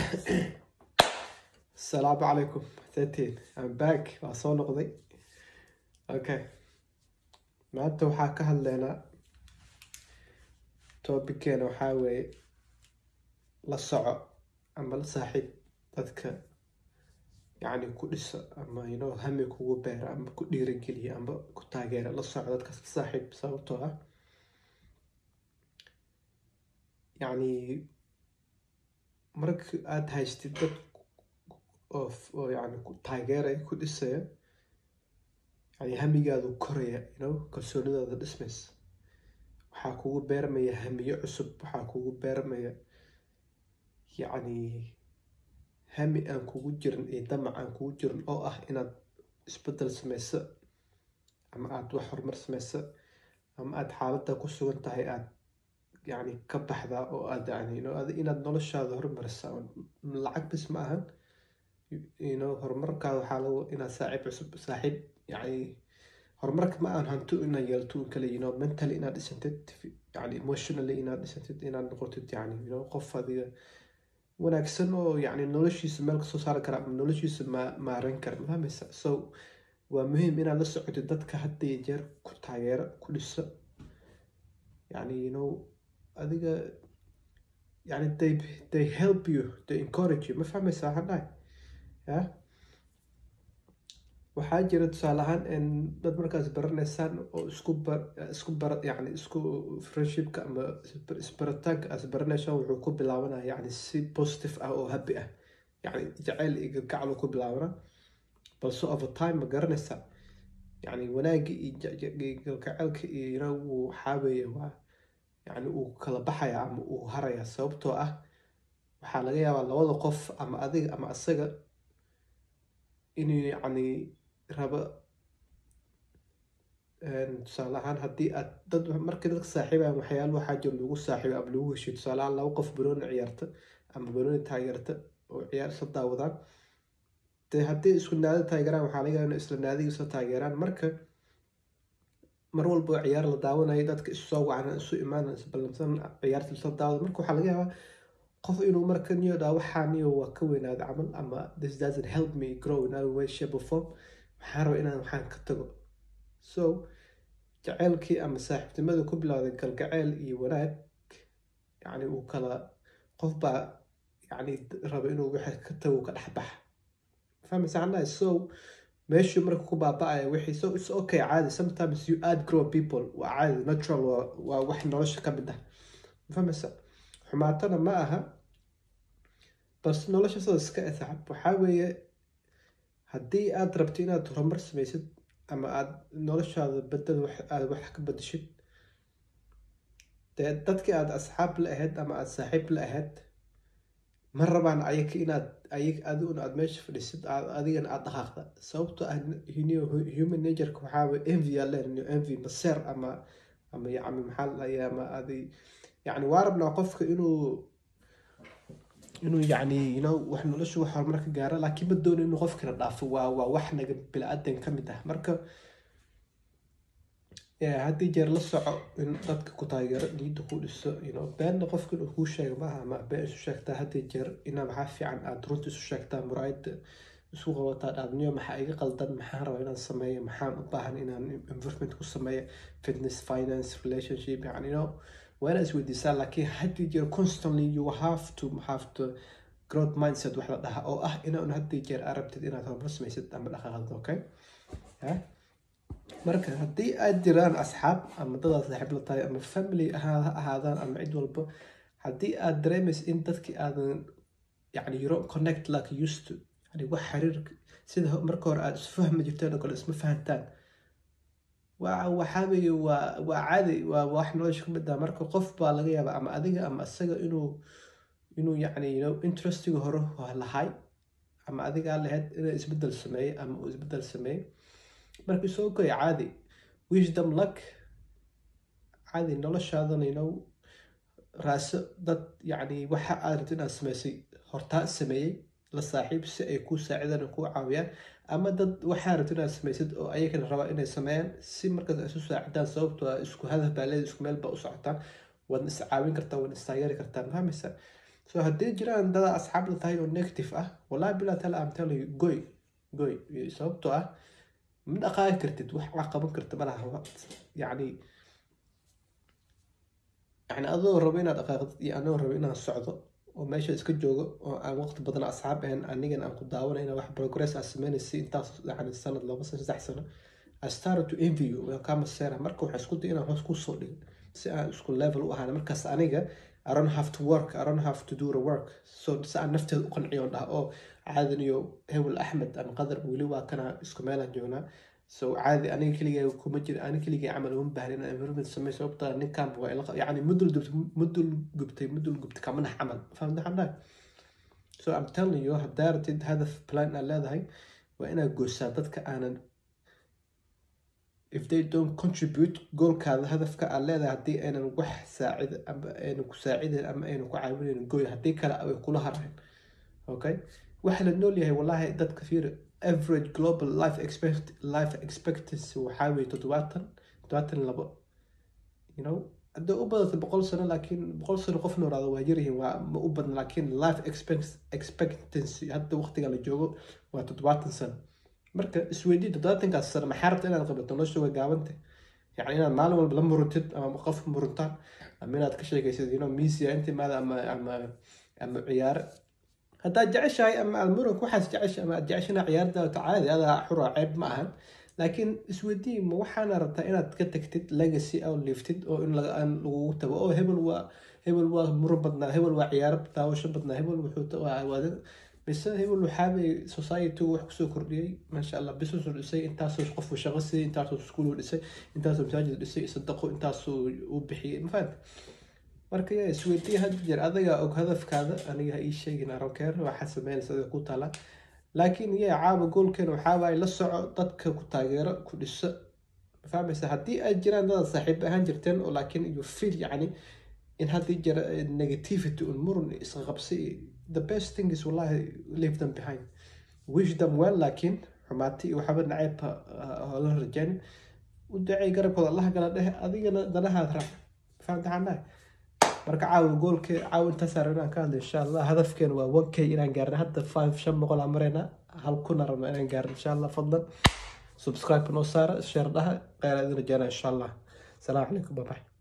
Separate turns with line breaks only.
asalaamu calaykum setiin am back waa soo noqday okay maanta waxaa ka hadleynaa tobikeena waxaa weeye la soco ama la saaxiib dadka yacni ku dhiso ama inoo hami kugu beera ama ku dhiirageliya ama ku taageera la soco dadkaas la saaxiib sababtoo ah yacni marka aada haystid dad oo oo yacni ku taageeraya ku dhisaya yani hamigaadu koraya you know kalsoonidaada dhismaysa waxaa kugu beermaya hamiyo cusub waxaa kugu beermaya yacni hami aan kugu jirin iyo damac aan kugu jirin oo ah inaad isbedel sameyso ama aada wax horumar sameyso ama aada xaaladda ku sugan tahay aada yacni ka baxdaa oo aad yani no inaad noloshaada horumarisa lacag bis ma ahan ino horumarkaada waxaa lagu inaad saaxiib cusub saaxiib yani horumarka ma ahan hanti inaad yeelto un kale you know mentally inaad dhisantid yani emotionally inaad dhisantid inaad noqotid yani you know qof adiga wanaagsan oo yani noloshiisa meel kasoo saari kara ama noloshiisa ma maaran kara mafahmaysa so waa muhiim inaad la socotid dadka hadda iyo jeer ku taageero ku dhiso yani you know adiga yani they they help you they encourage you ma fahmaysaa waxaan dhahay ya waxaa jira tusaale ahaan dad markaas baranaysaan oo isku bar isku bar yani isku friendshipka ama isbaritaanka aas baranaysaan wuxuu ku bilaabanaya yani si positive ah oo happy ah yani jaceyl iyo gargacal ku bilaabana balse over time ma garanaysaa yani wanaagga iyo gargacelka iyo yina wuu waxaaweeye waa yani uu kala baxaya ama uu haraya sababtoo ah waxaa laga yaabaa labada qof ama adiga ama asaga inuu yacni rabo tusaale ahaan haddii aad dad markii dadka saaxiibayan waxyaala waxaa jiro lagu saaxiibo ama lagu heshiyo tusaale ahaan laba qof banooni ciyaarta ama banooni taageerta oo ciyaar isla daawadaan dee haddii isku naadi taageeraan waxaa laga yaaba in isla naadiga isla taageeraan marka mar walba ciyaar la daawanayo dadka isu soo wacan isu imaan isballansan ciyaarta isla daawada marka waxaa laga yaabaa qof inuu marka niyo dhaa waxaa niyo waa ka weynaada camal ama this doesn't help me grow in other way shape or form waxaan raba inaan waxaan ka tago so jaceylkii ama saaxiibtinimada ku bilowday galgaceyl iyo wanaag yacni uu kala qof baa yacni raba inuu wixii ka tago ka dhex baxa fahmaysa annahay so meeshuu marka ku baaba-aya wixii so it's okay caadi sometimes you add grow people waa caadi natural waa waa wax nolosha ka mid ah fahmaysa xumaatana ma aha balse nolosha sida iska esaxab waxaa weeye haddii aada rabto inaad horumar samaysid ama aada noloshaada bedel aada wax ka bedeshid dee dadkii aada asxaab la ahayd ama aada saaxiib la ahayd ma rabaan ayaga inaad ayag adiguna aada meesha fadhisid adigana aada dhaqaaqda sababtoo ah human natureka waxaa envy aa leen envy maseer ama ama yacni maxaa ladhahaya ama adi yacni waa rabnaa qofka inuu inuu yacni you know wax nolosha wax horumar ka gaaro laakiin ma doono inuu qofkana dhaafo waa waa wax naga bili-aadan ka mid ah marka haddii jeer la soco in dadka ku taageero niyadda ku dhiso you know beenna qofka inuu kuu sheega maaha ama been isu sheegtaa haddii jeer inaa maxaa fiican aada runta isu sheegtaa muraayadda isku qabataa dhaadniyo maxaa iga qaldan maxaan rabaa inaan sameeyo maxaan u baahan inaan improvement ku sameeyo fitness finance relationship yani you know waa inaa isweydiisaa laakiin haddii jeer constantly you have to have to growth mindset wax la dhaha oo ah inaan haddii jeer aa rabtid inaad horumar samaysid ama dhaqaaqad okay marka haddii aad jiraan asxaab ama dadaad saaxiib la tahay ama family ha ahaadaan ama cid walba haddii aad dareemaysa in dadkii aadan yani you don't connect like used to yani wax xiriir sida marka hore aad isu fahmi jirteen oo kale isma fahantaan waa waxaa weeye waa waa caadi waa wax nolosha ka mid ah marka qof baa laga yaaba ama adiga ama isaga inuu inuu yacni you know interestiga hore lahay ama adigaa lahayd inuu isbedel sameeye ama uu isbedel sameeye marka soo goy caadi wisdom luck caadi noloshaadana you know raaso dad yacni waxa aad rabto inaad sameysay hortaa sameeyey la saaxiib si ay kuu saacidaan oo kuu caawiyaan ama dad waxaa rabto inaad samaysid oo ayagana rabaa inay sameeyaan si markaas ay isu saacidaan sababtoo ah isku hadaf baa leeda isku meel baa u socotaan waadna is caawin kartaa waadna istaageeri kartaa mahameysa so haddii jiraan dada asxaabda tahay oo negative ah wallahi bilaa tala am tell you goy goy sababtoo ah ma dhaqaaqi kartid wax wax qaban karta malaha yacni yani adoo rabo inaad dhaqaaqdid iyo anoo rabo inaan socdo oo meesha iska joogo oo aan waqti badan asxaab ahayn anigan aan ku daawanay inaan wax progress aad sameynaysa intaas yani sanad laba sano saddex sano I started to envy you waan kaa maseera marka waxaa isku day inaan hoos kusoo dhigo si aan isku level u ahaan markaas aniga I don't have to work I don't have to do the work so si aan nafteeda u qanciyo on dhaha oo caadan iyo hewel axmed ama qadar weli waa kana isku meelaan joognaa so caadi aniga keligay kuma jira aniga keligay camal uma baahna inaan environment sameey sababta ninkanba waa ila yani mudul gubtay mudul gubtay mudul gubtay kamanax camal fahamta xanaa so I'm telling you haddaa ratid hadaf plan aad leedahay waa inaad goysaa dadka aanan if they don't contribute goolkaada hadafka aad leedahay haddii aynan wax saacid ama aynan ku saacidayn ama aynan ku caawinayn goy haddii kale ay kula harayn okay waxa la nool yahay wallahi dadka fiir average global life expect life expectancy waxaa weeye toddobaatan toddobaatan labo you know hadday u badata boqol sano laakiin boqol sano qof noolaada waa yaryihiin waa ma u badna laakiin life expectancy hadda waqtiga la joogo waa toddobaatan sano marka isweydii toddobaatankaas sano maxaa rabta inaad qabato nolosha waa gaabanta yani inaad maalin walba la muruntid ama qof muruntaan ama inaad ka sheekaysid you know misia intimaada ama ama ama ciyaare haddaad jeceshahay ama aad muranka waxaas jecesha ama aad jeceshana ciyaardaata caadi adaa xura ceeb ma ahan laakiin isweydii ma waxaana rabtaa inaad ka tagtid legacy oo liftid oo in aan lagugu tago oo hebel waa hebel waa muran badnaa hebel waa ciyaaro daawasho badnaa hebel wuxuu mise hebel waxaabay society-gu wax kusoo kordhiyey maasha allah business dhisay intaasoo qofku shaqo siiyey intaasoo iskuul dhisay intaasoo masaajid dhisay sadaqo intaasoo uu bixiyey mafahanta marka ya isweydiya had jeer adiga og hadafkaada aniga ha ii sheegin aronkeer waxaa sameynaysa adiga ku taala laakiin ya caaba goolkeen waxaawaay la soco dadka ku taageero ku dhiso fahmaysa haddii ay jiraan dadaad saaxiib ahaan jirteen oo laakiin you feel yacni in haddii jira negativity un murun isqaqabsi the best thing is wallahi leave them behind wish them well laakiin xumaati iyo waxaba naceebha la rajaynin u dacay garabkooda allaha gala dheh adigana danahaad raac fahamta xanaa marka caawa goolke caawa intaas rabnaan ka hadla insha allah hadafkeena waa one k inaan gaarna hadda five shan boqol aan marayna hal kuna rabna inaan gaarna insha allah fadlan subscribe noo saara share dhaha qeyr idin rajaynaa insha allah asalaamu calaykum bye bye